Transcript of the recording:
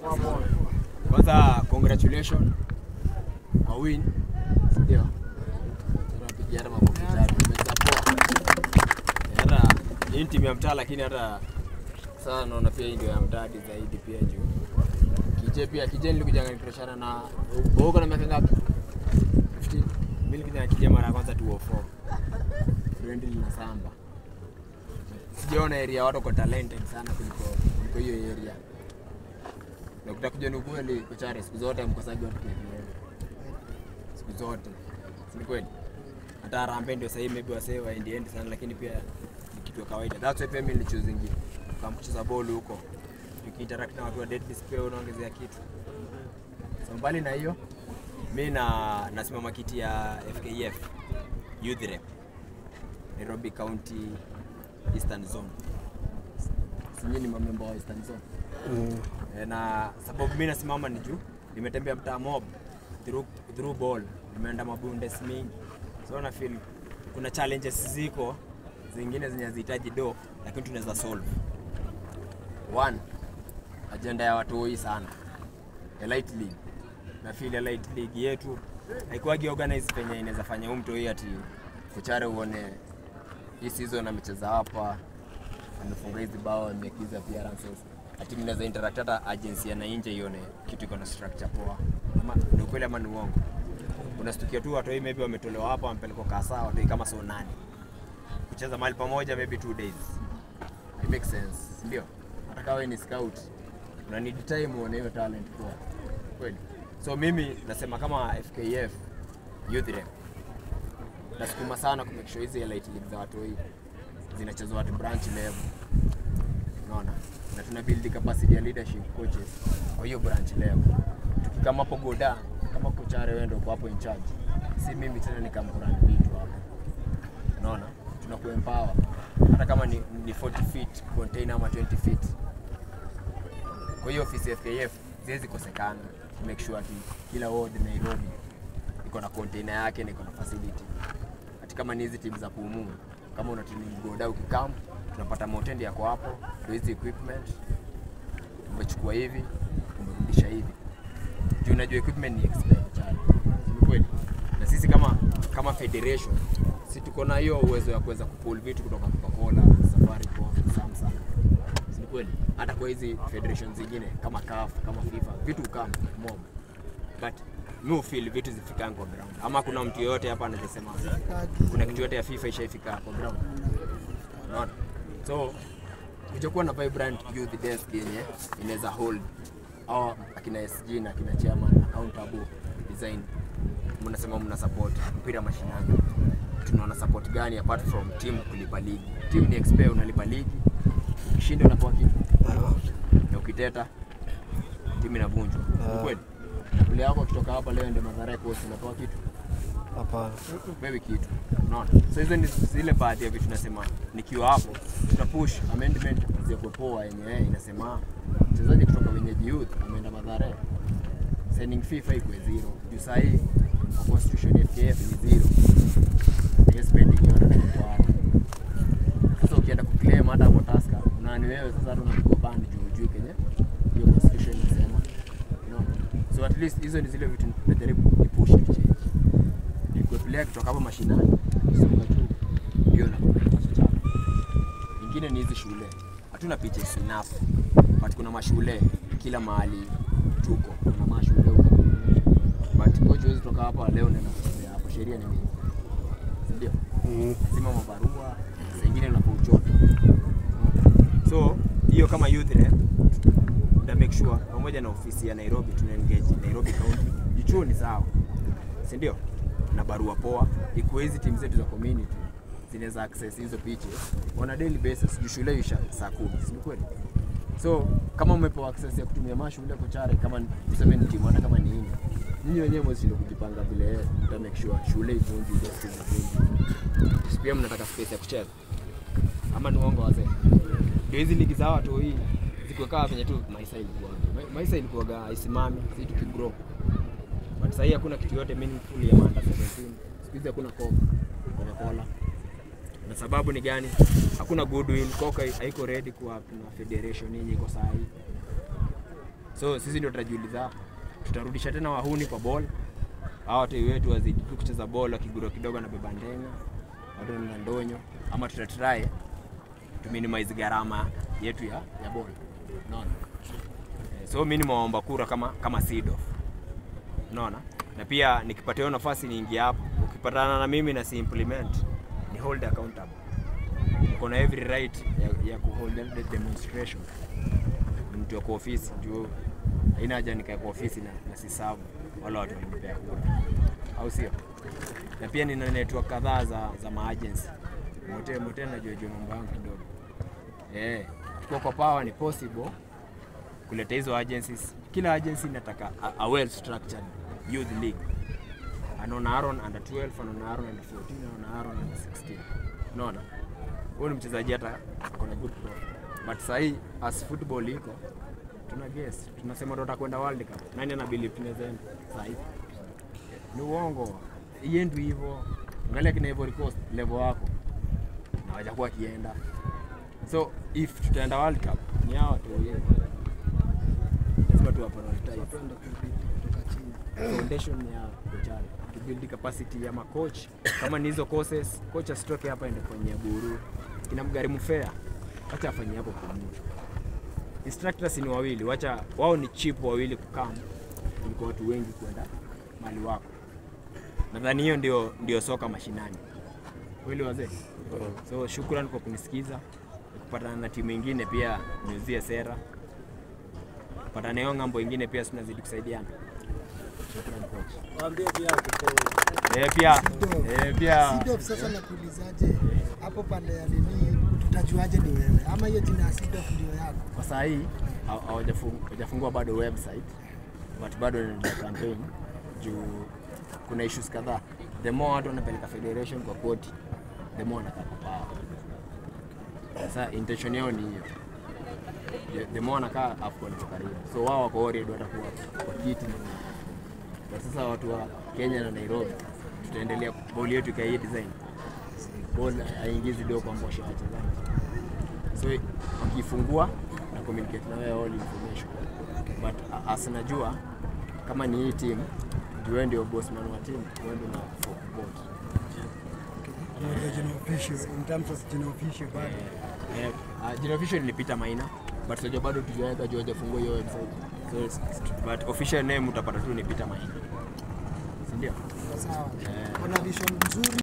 Kwanza congratulations kwa win. Ndio. Tunapigia hata makofi tatu. Tumecheza poa. Hata hii ni timu ya mtaa lakini hata sasa naona pia hii ndio ya mtadi zaidi pia juu. Kije pia Kije nilikuja nikakreshana na Boko na miaka ngapi? 15. Mimi nilikuja Kije mara ya kwanza 204. Friendly na samba. Sijaona area watu kwa talented sana kuliko kuliko hiyo area. Na ukitaka kujua ni ukweli kochare siku zote mkosaji watu KPL. Siku zote. Si ni kweli? Hata Harambee ndio sahii maybe wasee waendi endi sana lakini pia ni kitu ya kawaida. That's why pia mimi nilichoose ingi. Kama kucheza ball huko. Tukiinteract na watu wa dead display unaongezea kitu. So mbali na hiyo mi na nasimama kiti ya FKF Youth Rep Nairobi County Eastern Zone. Sinyi ni mamemba wa Eastern Zone. Eh, na sababu mi nasimama ni juu nimetembea mtaa mob through, through ball nimeenda mabundes mingi so na feel kuna challenges ziko zingine zenye hazihitaji do lakini tunaweza solve one agenda ya watoi sana ya light league na feel ya light league yetu haikuwagi organize penye inaweza fanya huu mtoi ati kuchare uone hii season amecheza hapa amefunga hizi bao amemake hizi appearances ati mnaweza interact hata agency ya na nje ione kitu iko na structure poa ama ni ukweli ama ni uongo unastukia tu watoi maybe wametolewa hapa wamepelekwa kasa watoi kama so nane kucheza mahali pamoja maybe two days it makes sense ndio hata kama wewe ni scout una need time uone hiyo talent poa kweli so mimi nasema kama FKF youth rep nasukuma sana ku make sure hizi elite league za watu hii zinachezwa watu branch level unaona na tuna build capacity ya leadership coaches kwa hiyo branch level tukikama hapo goda kama kochare wewe ndio uko hapo in charge si mimi tena nikamkurani vitu hapo unaona tunakuempower hata kama ni, ni 40 feet container ama 20 feet kwa hiyo ofisi ya FKF ziwezi kosekana to make sure ati kila ward Nairobi iko na container yake na iko na facility. Ati kama ni hizi timu za pumu, kama una timu goda ukikam, tunapata motendi yako hapo, ndio hizi equipment umechukua hivi, umerudisha hivi. Juu unajua equipment ni expensive sana. Ni kweli. Na sisi kama kama federation si tuko na hiyo uwezo ya kuweza kupull vitu kutoka Coca-Cola, Safaricom, Samsung. Si ni kweli? Hata kwa hizi federation zingine kama CAF, kama FIFA, vitu kama mob. But mi feel vitu zifikangi kwa ground. Ama kuna mtu yoyote hapa anasema kuna kitu yote ya FIFA ishaifika kwa ground. Unaona? So kujakuwa na vibrant youth desk yenye inaweza hold au akina SG na akina chairman accountable design mnasema mna support mpira mashinani tunaona support gani apart from team kulipa ligi team ni expert unalipa ligi ukishinda unapewa kitu na ukiteta timu inavunjwa Ni kweli ule yako akitoka hapa leo ndio madhara yako unapewa kitu Hapana. wewe kitu unaona so hizo ni zile baadhi ya vitu nasema nikiwa hapo tutapush amendment ziwekwe poa yenye yeye inasema mchezaji kutoka wenyeji youth ameenda madhara signing fee fai kwa zero juu saa hii kwa constitution ya FKF ni zero hiyo spending yote ni kwa hapo sasa ukienda kuclaim hata hapo Tusker unani wewe sasa hata unapigwa band juu juu kenye hiyo constitution inasema unaona so at least hizo ni zile vitu najaribu kupush to change nikuwe player kutoka hapa mashinani kusonga juu ndio na kipato chako. Ingine ni hizi shule, hatuna pitches enough but kuna mashule kila mahali tuko, kuna mashule huko but coach huwezi toka hapa leo nenda kuchezea hapo, sheria ni mingi, si ndio? Mm. Lazima mabarua, saa ingine unapo uchoto. So hiyo kama youth rep tuta make sure pamoja na ofisi ya Nairobi tuna engage Nairobi County, jichuo ni sawa, si ndio? na barua poa, ikuwe hizi timu zetu za community zinaweza access hizo pitches on a daily basis. Juu shule isha saa kumi, si ni kweli? So kama umepewa access ya kutumia mashule kochare, kama ni- tuseme ni timu hata kama ni nne, nyinyi wenyewe mwezi kujipanga vile uta make sure shule ivunjwi, desk zivunjwi. Si pia mnataka space ya kucheza ama ni uongo wazee? Ndio hizi ligi za watu hii ziko kama venye tu maisha ilikuwa Ma- maisha ilikuwaga haisimami, si tukigrow but sahii hakuna kitu yote meaningful ya under 17 siku hizi hakuna coke coca-cola na sababu ni gani hakuna goodwill coca haiko ready kuwa na federation yenye iko sahii so sisi ndio tutajiuliza tutarudisha tena wahuni kwa ball hawa watoi wetu wazidi tu kucheza ball wakigura kidogo na beba ndenga watu na ndonyo ama tutatry tu minimize gharama yetu ya, ya ball unaona Eh, so mi nimewaomba kura kama kama seed off unaona na pia nikipata hiyo nafasi niingie hapo ukipatana na mimi na si implement ni hold accountable uko na every right ya, ya kuhold the demonstration Ni mtu wa kwa ofisi juu haina haja nikae kwa ofisi na, na sisabu wala watu walinipea kura au sio na pia nina network kadhaa za, za maagency mote mote najua jua mambo yangu kidogo eh kwa kwa power ni possible kuleta hizo agencies. Kila agency inataka a, a well structured youth league. Anaona Aaron under 12, anaona Aaron under 14, anaona Aaron under 16. Unaona? Huyo ni mchezaji hata akona good profile. But sasa hii as football iko tuna guess, tunasema ndo tutakwenda World Cup. Nani ana believe tunaweza enda sasa hivi? Ni uongo. Iendwi hivyo. Angalia kina Ivory Coast level wako. Na hawajakuwa kienda. So if tutaenda World Cup ni hawa tu wenyewe lazima tuwa prioritize Twende kutoka chini. foundation ya kochani to build capacity ya macoach kama ni hizo courses coach asitoke hapa ende kufanyia buru inamgharimu fare acha afanyie hapo Kumuru instructors ni wawili wacha wao ni cheap wawili kukam kuliko watu wengi kwenda mali wako nadhani hiyo ndio, ndio soka mashinani kweli wazee so shukran kwa kunisikiza kupatana na timu ingine pia niuzie sera kupatana hiyo ng'ambo ingine pia tunazidi kusaidiana shukran coach Waambie pia kutoa. Eh, pia Sido. eh, pia Sidof sasa nakuulizaje hapo pande ya nini tutajuaje ni wewe ama hiyo jina ya Sidof ndio yako? kwa saa hii haw- hawajafu- hawajafungua bado website but bado ni campaign juu kuna issues kadhaa the more watu wanapeleka federation kwa koti the more wanataka power sasa intention yao ni hiyo The- the more wanakaa afcon iko karibu so wao wako worried watakuwa kwa kiti but sasa watu wa Kenya na Nairobi tutaendelea boli yetu ikaie design ball haingizi do kwa mbosha ya wachezaji so wakifungua na communicate na wewe all information but a- as najua kama ni hii team juu wewe ndio bossman wa team wewe ndio na vote Ama regional officials in terms of general official bado. eh, uh, jina official ni Peter Maina but tunajua bado tujaweka juu hajafungua hiyo website so it's- but official name utapata tu ni Peter Maina si ndio Sawa. Eh. Kuna vision nzuri